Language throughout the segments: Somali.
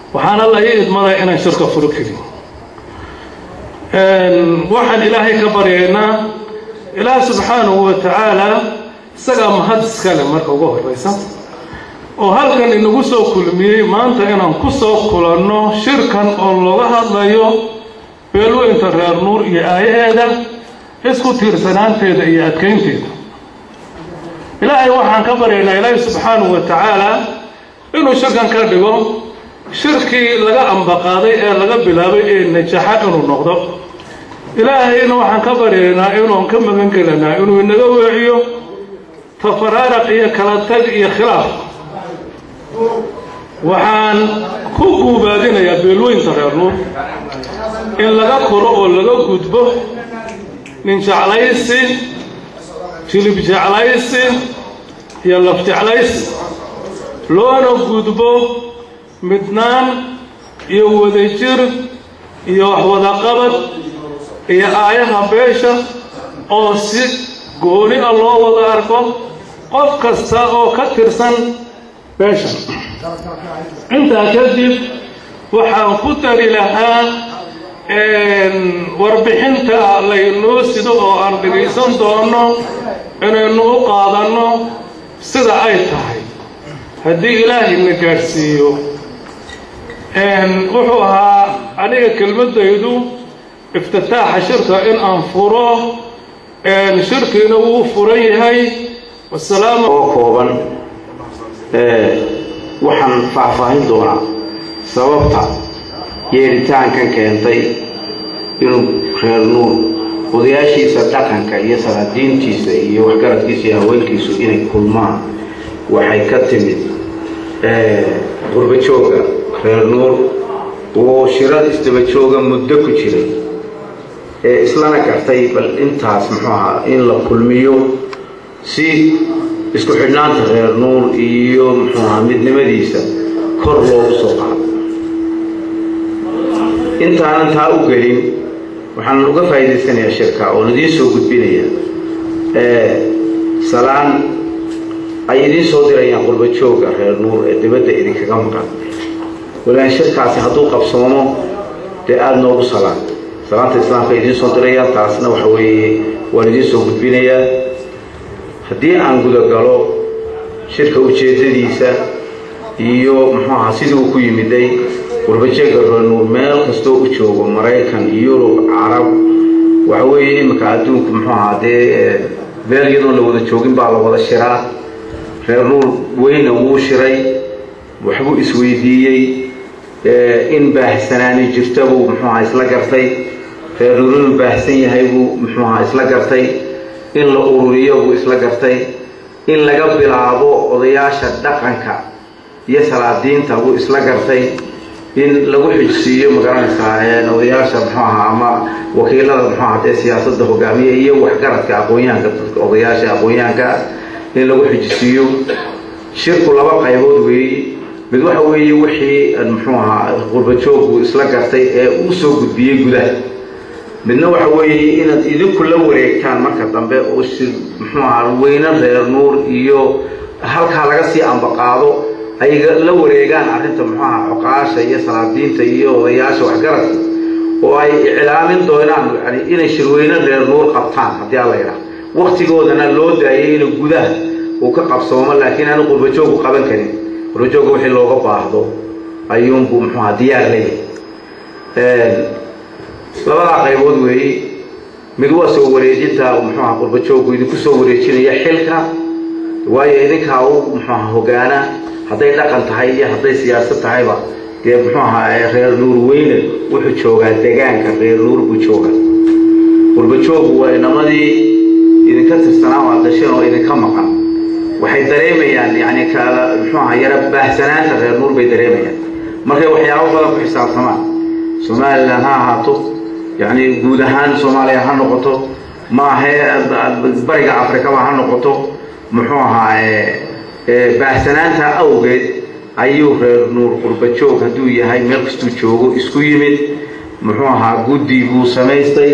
waxaana la ii idmaday inaan shirka furo kelin waxaan ilaahay ka baryaynaa ilaah subxaanahu wa tacaala isagaa mahad iskale marka ugu horraysa oo halkan inagu soo kulmiyey maanta inaan ku soo kulanno shirkan oo looga hadlayo beelweynta reer nuur iyo aayaheeda isku tiirsanaanteeda iyo adkaynteeda ilaahay waxaan ka baryaynaa ilaahay subxaanahu wa tacaala inuu shirkan ka dhigo shirkii laga ambaqaaday ee laga bilaabay ee najaxa inuu noqdo ilaahayna waxaan ka baryaynaa inuun ka magan gelanaa inuu inaga weeciyo tafaraaraq iyo kala tag iyo khilaaf waxaan ku guubaadinayaa beelweynta reer nuur in laga koro oo laga gudbo nin jeclaysi jilib jeclaysi iyo laf jeclaysi loona gudbo midnaan iyo wadajir iyo waxwadaqabad iyo aayaha beesha oo si gooni a loo wada arko qof kasta oo ka tirsan beesha intaa kadib waxaan ku dari lahaa warbixinta laynoo sido oo aan dhegaysan doono inaynu u qaadanno sida ay tahay haddii ilaahayna gaadhsiiyo wuxuu ahaa aniga kelmaddaydu iftitaaxa shirka in aan furo shirkiina wuu furan yahay wasalaam oo kooban waxaan faahfaahin doonaa sababta yeeritaankan keentay inuu reer nuur odayaashiisa dhaqanka iyo salaadiintiisa iyo waxgaradkiisa iyo haweenkiisu inay kulmaan waxay ka timid gurbajooga reer nuur oo shirad isdabajooga muddo ku jiray ee islana gartay bal intaas muxuu ahaa in la kulmiyo si isku xidhnaanta reer nuur iyo muxuu ahaa midnimadiisa kor loogu soo qaado intaanan taa u gelin waxaan uga faa'iidaysanayaa shirka oon idiin soo gudbinaya salaan ay idiin soo dirayaan qurbajooga reer nuur ee dibadda idinkaga maqan walaan shirkaasi hadduu qabsoomo dee aada noogu salaan salaanta islaamka idiin soo dirayaan taasna waxa weeye waan idiin soo gudbinayaa haddii aan gudagalo shirka ujeeddadiisa iyo muxuu ahaa sidii uu ku yimiday qurbajeega reernuur meel kastoo u joogo maraykan yurub carab waxa weeye iminka adduunku muxuu ahaa dee meel iyadoon la wada joogin baa la wada shiraa reer nuur weyna wuu shiray waxbuu isweydiiyey in baahsanaani jirta buu muxuu ahaa isla gartay reer nuur inuu baahsan yahay buu muxuu ahaa isla gartay in la ururiyo buu isla gartay in laga bilaabo odayaasha dhaqanka iyo salaadiinta buu isla gartay in lagu xijsiiyo magaranaysaa odayaasha muxuu ahaa ama wakiilada muxuu ahaa dee siyaasadda hogaamiya iyo waxgaradka aqoon-yahanka dadka odayaasha aqoon-yahanka in lagu xijisiiyo shirku laba qaybood weeye mid waxa weeye wixii muxuu ahaa qurbajoogku isla gartay ee uu soo gudbiyey gudaha midna waxa weeye inaad idinku la wareegtaan marka dambe oo si muxuu ahaa weyne reer nuur iyo halkaa laga sii ambaqaado ay la wareegaan arrinta muxuu ahaa xoqaasha iyo salaadiinta iyo odayaasha waxgaradka oo ay iclaamin doonaan yani inay shirweyne reer nuur qabtaan haddii alla yidhaah waktigoodana loo daayay inuu gudaha uu ka qabsoomo laakiin aanu qurbajoogu qaban karin qurbajooga wixii looga baahdo ayuunbuu muxuu ahaa diyaar leeyahay labadaa qaybood weeye mid waa soo wareejinta muxuu ahaa qurbajoogu idinku soo wareejinaya xilka waayo idinkaa u muxuu ahaa hogaana hadday dhaqan tahay iyo hadday siyaasad tahayba dee muxuu ahaa reer nuur weyne wuxuu joogaa degaanka reer nuur buu joogaa qurbajoogu waa inamadii idinka tirsanaa waa dasheen oo idinka maqan waxay dareemayaan yani kala muxuu ahaa yara baahsanaanta reer nuur bay dareemayaan markay waxyaabo badan ku xisaabtamaan somalilan ha ahaato yani guud ahaan soomaaliya ha noqoto maahe bariga afrikaba ha noqoto muxuu ahaa baahsanaanta awgeed ayuu reer nuur qurbajoog hadduu yahay meel kastuu joogo isku yimid muxuu ahaa guddi buu samaystay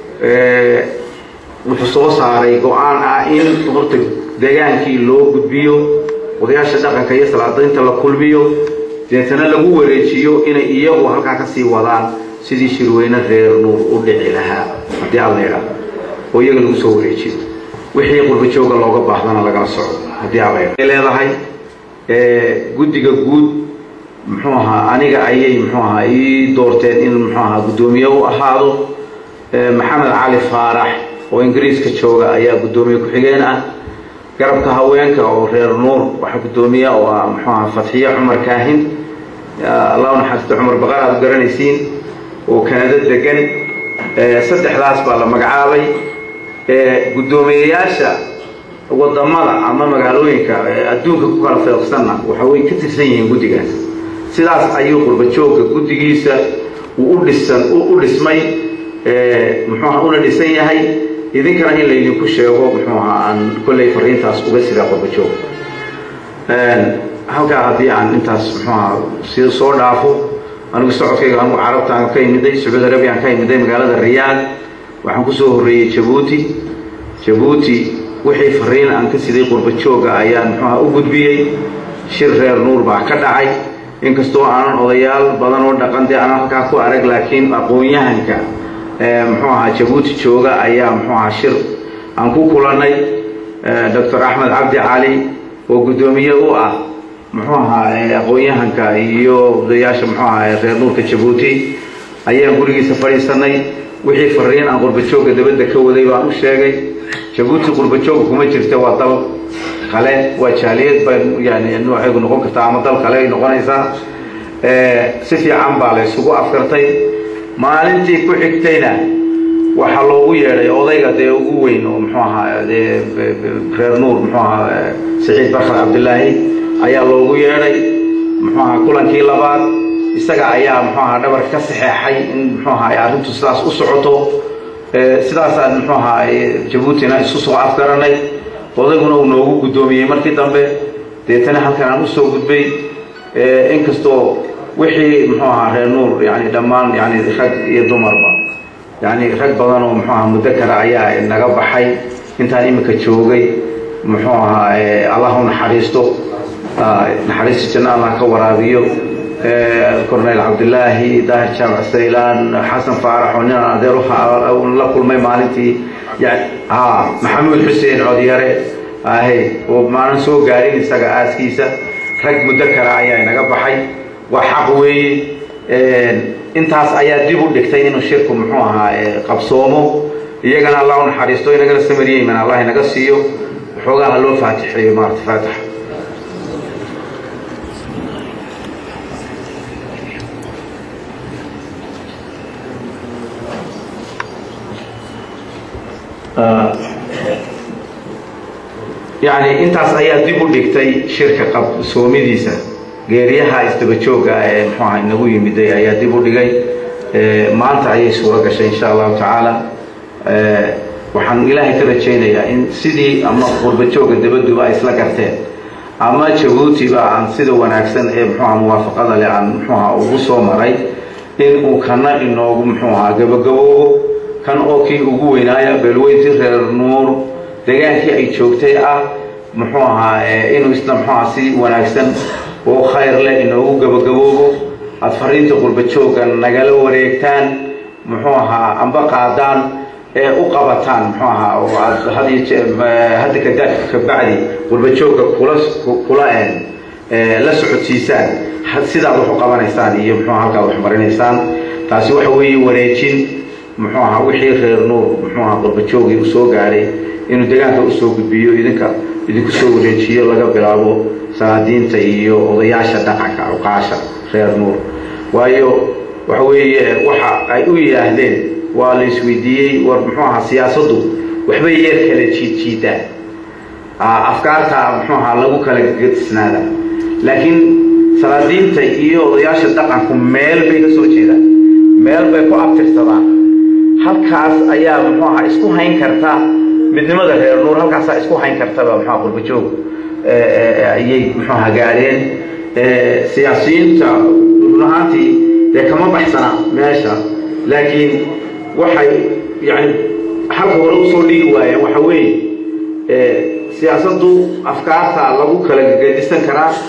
wuxuu soo saaray go-aan ah in horta degaankii loo gudbiyo odayaasha dhaqanka iyo salaadaynta la kulmiyo deetana lagu wareejiyo inay iyagu halkaa ka sii wadaan sidii shirweyne reer nuur u dhici lahaa haddii alla idhaa oo iyaga lagu soo wareejiyo wixii qurbajooga looga baahdana lagala soco haddii alla idhaa leedahay guddiga guud muxuu ahaa aniga ayay muxuu ahaa ii doorteen in muxuu ahaa guddoomiye u ahaado maxamed cali faarax oo ingiriiska jooga ayaa guddoomiye ku-xigeen ah garabka haweenka oo reer nuur waxaa guddoomiye oo ah muxuu ahaa fatxiye cumar kaahin allah naxariista cumar baqar aad garanaysiin oo kanada degan saddexdaas baa la magacaabay guddoomiyeyaasha wadamada ama magaalooyinka adduunka ku kala feeqsanna waxa way ka tirsan yihiin guddigaas sidaas ayuu qurbajooga guddigiisa uu u dhisan u dhismay muxuuaha una dhisan yahay idinkana in laydinku sheego muxuu ahaa aan kolley fariintaas uga sida qurbajoog halkaa haddii aan intaas muxuu ahaa si soo dhaafo anigu socodkayga anigu carabtaan ka imiday sacuudi arabiaan ka imiday magaalada riyaad waxaan kusoo horreeyey jabuuti jabuuti wixii fariin aan ka siday qurbajooga ayaan muxuuaha u gudbiyey shir reer nuur baa ka dhacay inkastoo aanan odayaal badan oo dhaqan dee aanan halkaa ku arag laakiin aqoon-yahanka muxuu ahaa jabuuti jooga ayaa muxuu ahaa shir aan ku kulannay doctor axmed cabdi cali oo guddoomiye u ah muxuu ahaa aqoon-yahanka iyo odayaasha muxuu ahaa reer nuurka jabuuti ayaan gurigiisa fadhiisanay wixii fariin aan qurbajooga dabadda ka waday baan u sheegay jabuuti qurbajooga kuma jirta waa dal kale waa jaaliyad bay yani noocaygu noqon kartaa ama dal kale ay noqonaysaa si fiican baa la isugu afkartay maalintii ku xigtayna waxaa loogu yeedhay odayga dee ugu weyn oo muxuu ahaa dee reer nuur muxuu ahaa saciid barkad cabdilaahi ayaa loogu yeedhay muxuu ahaa kulankii labaad isaga ayaa muxuu ahaa dhabarka ka saxeexay in muxuu ahaa arrintu sidaas u socoto sidaasaan muxuu ahaa jabuutina isu soo afgaranay odayguna uu noogu guddoomiyey markii dambe deetana halkan aan usoo gudbay inkastoo wixii muxuu ahaa reer nuur yani dhammaan yani rag iyo dumarba yani rag badan oo muxuu ahaa muddo kale ayaa naga baxay intaan iminka joogay muxuu ahaa allah u naxariisto naxariista janno allah ka waraabiyo corneyl cabdilaahi daahir jaamac saylaan xasan faarax oo ninaan adeer la kulmay maalintii ha maxamuud xuseen codyare ahe oo maanan soo gaarin isaga aaskiisa rag muddo kale ayaa naga baxay waa xaq weeye intaas ayaa dib u dhigtay inuu shirku muxuu ahaa qabsoomo iyagana allah u naxariisto inagana samariyeyman allah inaga siiyo waxoogaa ha loo faatixeeyo maarata faatax yani intaas ayaa dib u dhigtay shirka qabsoomidiisa geeriyaha isdabajooga ee muxuu aha inagu yimiday ayaa dib u dhigay maanta ayay suuro gashay insha allahu tacaala waxaan ilaahay ka rajaynayaa in sidii ama qurbajooga dabaduba ay isla garteen ama jabuutiba aan sida wanaagsan ee muxuuaha muwaafaqada leh aan muxuuaha ugu soo maray in uu kana inoogu muxuu ahaa gabagaboobo kan oo kii ugu weynaaya beelweyntii reer nuur degaankii ay joogtay ah muxuu ahaa inuu isna muxuu aha si wanaagsan oo khayr leh inoogu gabagaboobo aada fariinta qurbajooga nagala wareegtaan muxuu ahaa amba qaadaan ee u qabataan muxuu ahaa oo aad hadda kada kabacdi qurbajooga kula kula la socodsiisaan sidaad wax u qabanaysaan iyo muxuu halkaad wax marinaysaan taasi waxa weeye wareejin muxuu ahaa wixii reer nuur muxuu ahaa qurbajoogii u soo gaadhay inuu deegaanka usoo gudbiyo idinka idinku soo wareejiyo laga bilaabo salaadiinta iyo odayaasha dhaqanka awqaasha reer nuur waayo waxa weeye waxa ay u yidhaahdeen waa la isweydiiyey war muxuu ahaa siyaasaddu waxbay yeer kala jiidjiidaan afkaarta muxuu ahaa lagu kala gadisnaada laakiin salaadiinta iyo odayaasha dhaqanku meel bay ka soo jeedaan meel bay ku abtirsadaan halkaas ayaa muxuu ahaa isku hayn karta midnimada reer nuur halkaasaa isku hayn kartaba muxua qurbajoog ayay muxuu ahaa gaadheen siyaasiyiinta run ahaantii dee kama baxsana meesha laakiin waxay yani halka hore usoo dhigi waayeen waxa weeye siyaasaddu afkaarta lagu kala gedisan karaa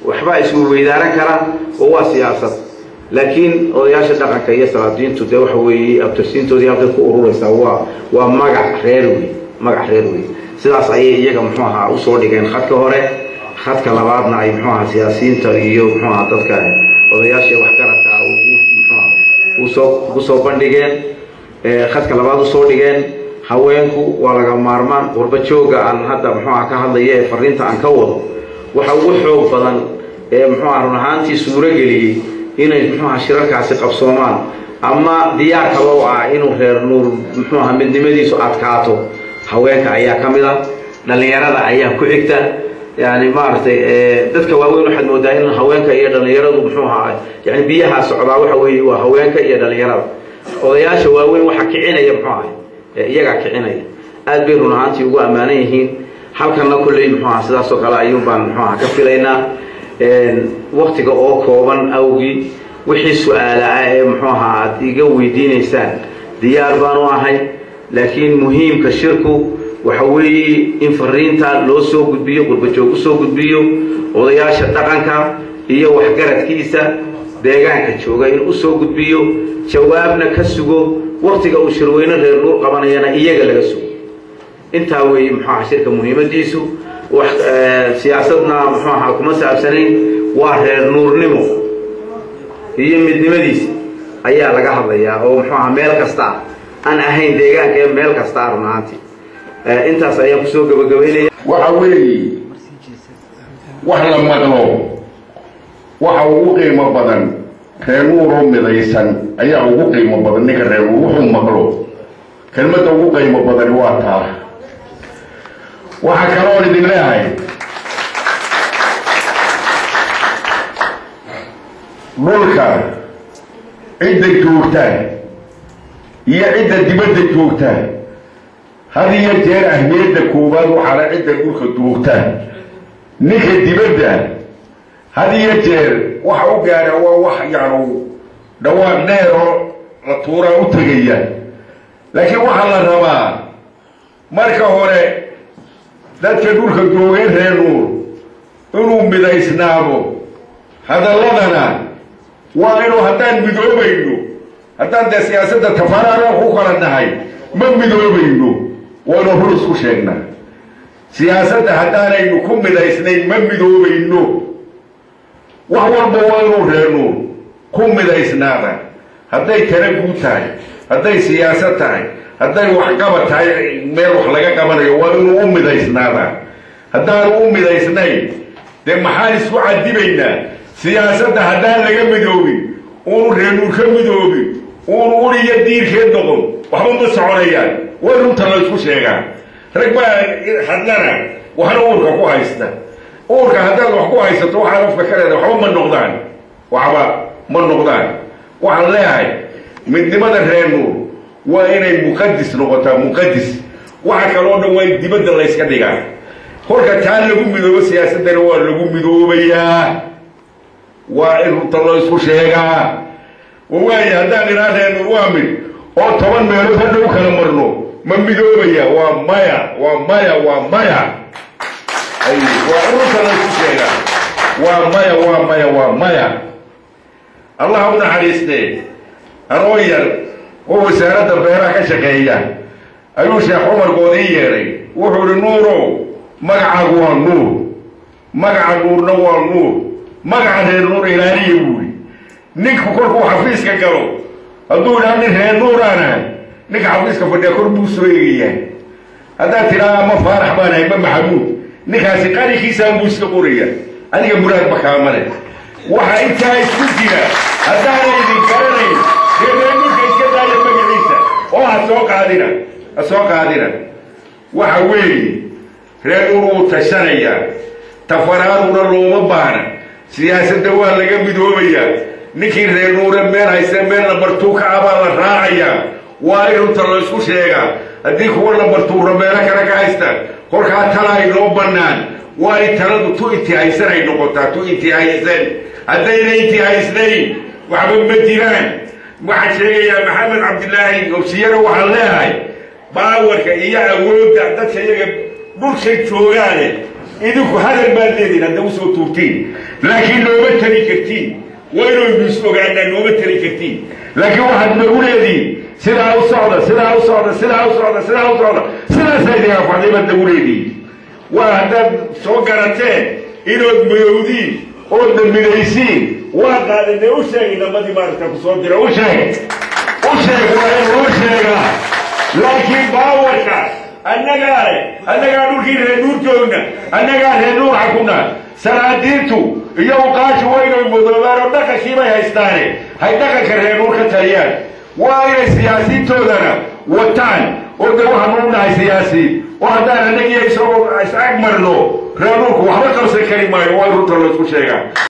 waxbaa isweydaaran kara oo waa siyaasad laakiin odayaasha dhaqanka iyo salaadiintu dee waxa weeye abtirsiintoodii halkay ku ururaysaa waa waa magac reer wey magac reer wey sidaas ayay iyaga muxuu ahaa usoo dhigeen khadka hore khadka labaadna ay muxuu ahaa siyaasiyiinta iyo muxuu ahaa dadka odayaasha waxgaradka muxuuaha usoo usoo bandhigeen khadka labaad usoo dhigeen haweenku waa laga maarmaan qurba jooga aan hadda muxuuaha ka hadlaya ee fariinta aan ka wado waxa ugu xoog badan ee muxuuaha run ahaantii suuro geliyey inay muxuuaha shirarkaasi qabsoomaan ama diyaar kaba u ah inuu reer nuur muxuuaha midnimadiisu adkaato haweenka ayaa ka mid a dhallinyarada ayaa ku xigta yani maaragtay dadka waaweyn waxaad moodaa in haweenka iyo dhallinyaradu muxuu ahaa yani biyaha socdaa waxa weeye waa haweenka iyo dhallinyarada odayaasha waaweyn waxa kicinaya muxuu ahay iyagaa kicinaya aad bay run ahaantii ugu ammaanan yihiin halkanna kulley muxuu aha sidaasoo kale ayuun baan muxuu aha ka filaynaa waktiga oo kooban awgii wixii su-aala ah ee muxuu ahaa aad iga weydiinaysaan diyaar baanu ahay laakiin muhiimka shirku waxa weeye in fariinta loo soo gudbiyo qurbajoog usoo gudbiyo odayaasha dhaqanka iyo waxgaradkiisa deegaanka jooga in usoo gudbiyo jawaabna ka sugo waktiga uu shirweyne reer nuur qabanayana iyaga laga sugo intaa weeye muxuu aha shirka muhiimadiisu wax siyaasadna muxuu ahaa kuma saabsanayn waa reer nuurnimo iyo midnimadiisa ayaa laga hadlayaa oo muxuu aha meel kasta aan ahayn deegaanka ee meel kasta ah run ahaantii intaas ayaan kusoo gabagabaynaya waxa weeye wax la maqlo waxa ugu qiimo badan reeruuroo midaysan ayaa ugu qiimo badan ninka reeruur wuxuu maqlo kelmadda ugu qiimo badani waa taa waxaa kaloon idin leehay dhulka cidda joogta iyo cidda dibadda joogta had iyo jeer ahmiyadda koowaad waxaana cidda dhulka joogta ninka dibadda had iyo jeer waxa u gaadha waa wax yacnu dhawaaq dheeroo la tuuraa u tegaya laakiin waxaa la rabaa marka hore dadka dhulka joogeen reer nuur inuu midaysnaado hadalladana waa inuu haddaan midoobayno haddaan dee siyaasadda tafaraaran ku kala nahay ma midoobayno waynu rur isku sheegnaa siyaasadda haddaanaynu ku midaysnayn ma midoobayno wax walba waa inuu reernuur ku midaysnaada hadday tala guud tahay hadday siyaasad tahay hadday waxqabad tahay meel wax laga qabanayo waa inuu u midaysnaadaa haddaanu u midaysnayn dee maxaan isku cadibaynaa siyaasadda haddaan laga midoobin uunu reernuur ka midoobin uunu uriyo diirkeed noqon waxba ma soconayaan waa runta la isku sheegaa rag baa hadlana waxna uurka ku haysta uurka haddaad wax ku haysato waxaad afka ka leedahay waxba ma noqdaan waxba ma noqdaan waxaan leeyahay midnimada reer nuur waa inay muqadis noqotaa muqadis waxa kaloo dhan waa in dibadda la yska dhigaa kolka taa lagu midoobo siyaasaddana waa lagu midoobayaa waa in runta loo isku sheegaa wawaaya haddaan idhaa reer nuur waa mid oo toban meelood hadha u kala marno ma midoobaya waa maya waa maya waa maya waa ururta la isku sheegaa waa maya waa maya waa maya allah u naxariistee anoo yar oo wasaaradda beeraha ka shaqeeya ayuu sheekh cumar goodii yeedhay wuxuu ihi nuurow magacaagu waa nuur magaca nuurna waa nuur magaca reer nuur ilaaliya buuri ninku kolkuu xafiiska galo hadduu idhaa nin reer nuuraanahay ninka xafiiska fadhiya kor buu soo eegayaa haddaad tidhaa ama faarax baan ahay ma maxamuud ninkaasi qarinkiisaan buu iska qoraya adiga muraad bakaamale waxa intaa isku jira haddaana idin garanayn reereenurka iska daaya magaciisa oo ha soo qaadina ha soo qaadina waxa weeye reer nur wuu tashanayaa tafaraaduna looma baahna siyaasadda waa laga midoobayaa ninkii reer nuure meel haysta meel lambartuuka ah baa la raacayaa waa in runta la isku sheegaa haddii kuwa lambartuura meelo kale ka haysta kolkaa tala ay noo bannaan waa in taladu tu intihaysan ay noqotaa tu intihaysan haddayna intihaysnayn waxba ma jiraan waxaan sheegayaa maxamed cabdilaahi obsiyana waxaan leeyahay baawarka iyo awoodda dadka iyaga dhulka joogaane idinku hadal baad leediin hadda usoo tuurtiin laakiin nooma tali kartiin waa inaynu is ogaanaa nooma tali kartiin laakiin waxaad nagu leediin sidaa u socda sidaa u socda sidaa u socda sidaa u socda sidaasaa idin anfacday baad nagu leediin waa haddaad soo garateen inood mayowdiin oodna midaysiin waa qaadane u sheegay namadii maaragta ku soo dira u sheeg u sheeg waa inuu u sheegaa laakiin baawarkaas annagaa leh annagaa dhulkii reer nuur joogna annagaa reer nuur xakuna salaadiintu iyo uqaashu waynay mudoobaan oo dhaqankii bay haystaane hay dhaqanka reer nuur ka taliyaan waa inay siyaasiintoodana wataan oo de waxaanu u nahay siyaasiin oo haddaan annagiiyo isagoo is ag marno reer nuurku waxba qabsan kari maayo waa in runta laysku sheegaa